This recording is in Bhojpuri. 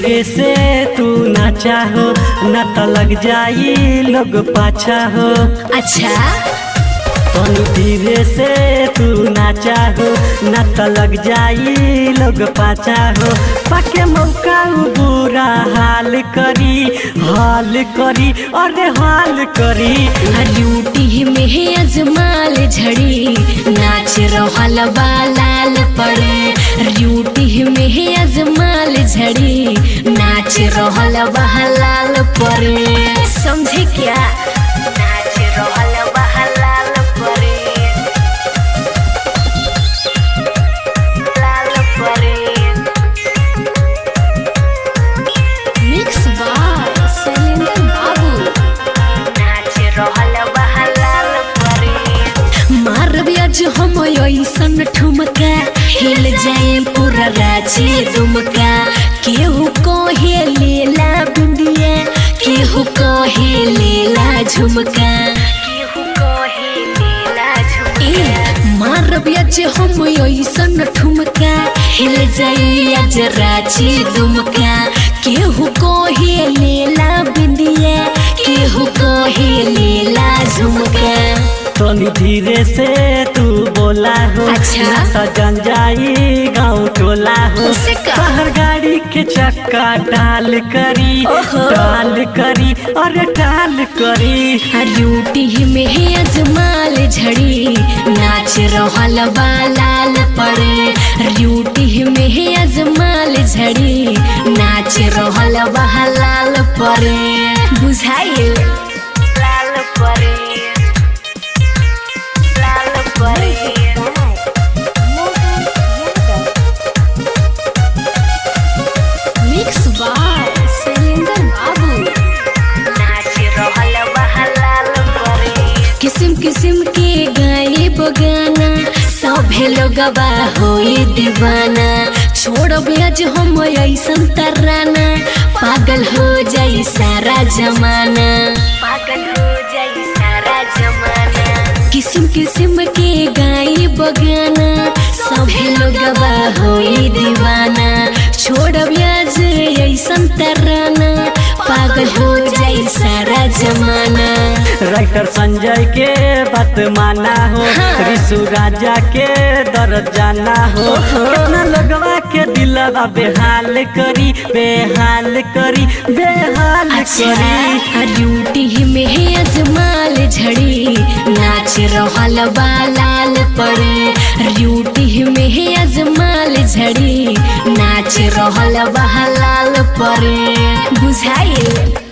धीरे से तू ना चाहो न तो लग जाई लोग पाछा हो अच्छा तनी धीरे से तू ना चाहो न तो लग जाई लोग पाछा हो पाके मौका उ बुरा हाल करी हाल करी अरे हाल करी ड्यूटी में अजमाल झड़ी नाच रहल बा लाल पड़े ड्यूटी में अजमाल झड़ी नाच रहल बा लाल पड़े समझे क्या नाच रहल बा लाल पड़े लाल पड़े मिक्स बाय शैलेंद्र बाबू नाच रहल बहलाल परे मारब आज हम ऐसन ठुमका हिल जाए पूरा रांची दुमका केहू कहे लेला बिंदिया केहू कहे लेला झुमका केहू कहे लेला झुमका मारब आज हम ऐसन ठुमका हिल जाए आज रांची दुमका केहू कहे लेला बिंदिया केहू कहे लेला झुमका तनी धीरे से तू बोला हो अच्छा। ना तो जन जाई गाँव टोला हो उसे का? बाहर गाड़ी के चक्का डाल करी ओहो। डाल करी अरे डाल करी ड्यूटी में अजमाल झड़ी नाच रहल बा लाल पड़े ड्यूटी में अजमाल झड़ी नाच रहल बा लाल पड़े बुझाइल लाल पड़े लाल पड़े मिक्स बाय शैलेंद्र बाबू नाच रहल बहलाल परे किस्म किस्म के गाए बगाना सभे लोगवा होई दीवाना छोड़ब आज हम ऐसन तराना पागल हो जाई सारा जमाना पागल हो जाई सारा जमाना किस्म किस्म के गाए बगाना सभे लोगवा होई दीवाना छोड़ब आज ऐसन तराना पागल हो जाई सारा जमाना राइटर संजय के बात माना हो हाँ। ऋषु राजा के दर्द जाना हो कितना लगवा के दिलवा बेहाल करी बेहाल करी बेहाल करी अच्छा ड्यूटी में अजमाल झड़ी नाच रहल बा लाल पड़े ड्यूटी में अजमाल झड़ी नाच रहल बा लाल पड़े बुझाइल